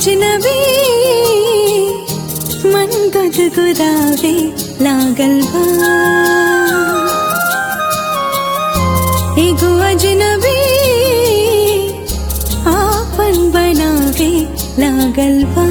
अजनबी मन गुदगुदावे लागल बा एगो अजनबी आपन बनावे लागल बा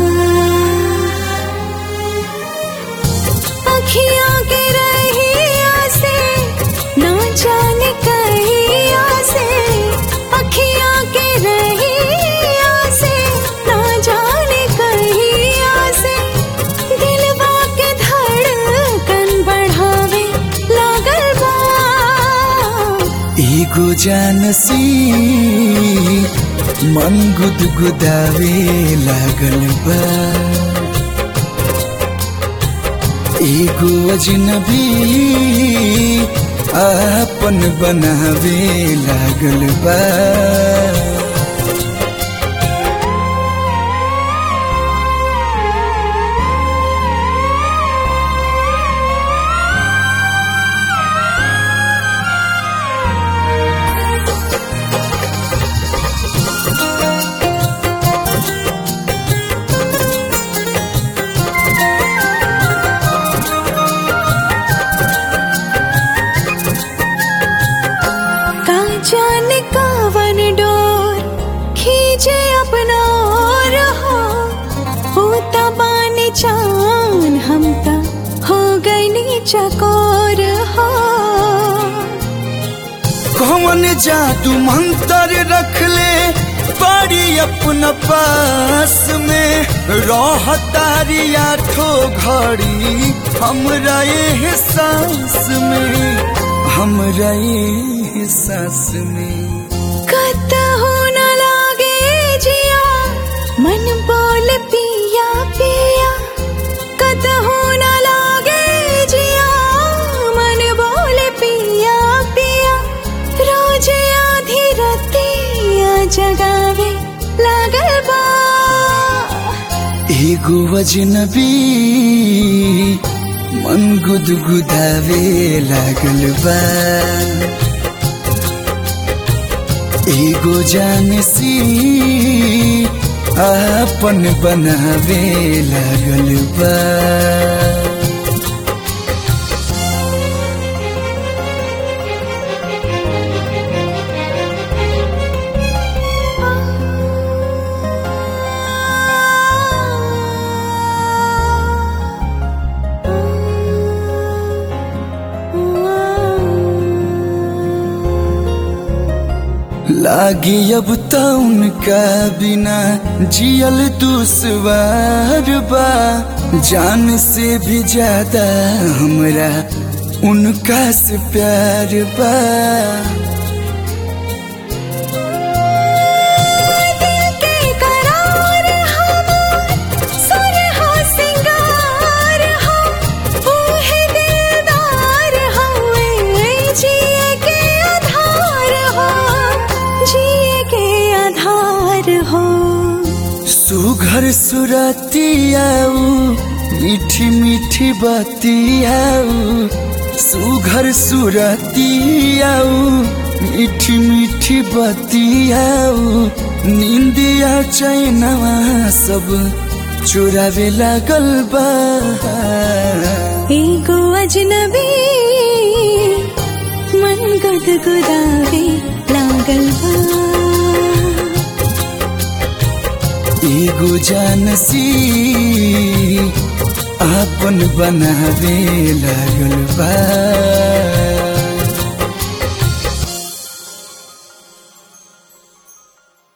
अखियाँ के रहिया से ना जाने कहिया से अखियाँ के रहिया से ना जाने कहिया से दिलवा के धड़कन बढ़ावे लागल बा एगो जानसी मन गुदगुदावे लागल बा एगो अजनबी आपन बनावे लागल बा का जाने कावन डोर खींचे अपना और हो होता बानी चान हम ता हो गई नी चकोर हो कौन जादू मंत्र रख ले बड़ी अपना पास में रहतारी आठो घड़ी हमरा ये सांस में हमरा ये सांस में कत हो न लागे जिया मन बोल पिया पिया कत हो न लागे जिया मन बोल पिया पिया रोज आधी रतिया जगावे लागल बा एगो अजनबी मन गुदगुदावे लागल बा एगो जानसी आपन बनावे लागल बा लागी अब तो उनका बिना जियल दुश्वार बा जान से भी ज्यादा हमरा उनका से प्यार बा दिल के करार हमार सुर हो सिंगार हो ओहे दिलदार हवे जिए के आधार हो जिए के आधार हो सुघर सुरतियाऊ मीठी मीठी बतियाऊ सुघर सुरतियाऊ मीठी मीठी बतियाऊ निंदिया चैनवा सब चुरावे लागल बा एगो अजनबी मन गुदगुदावे लागल बा एगो जानसी आपन बनावे लागल बा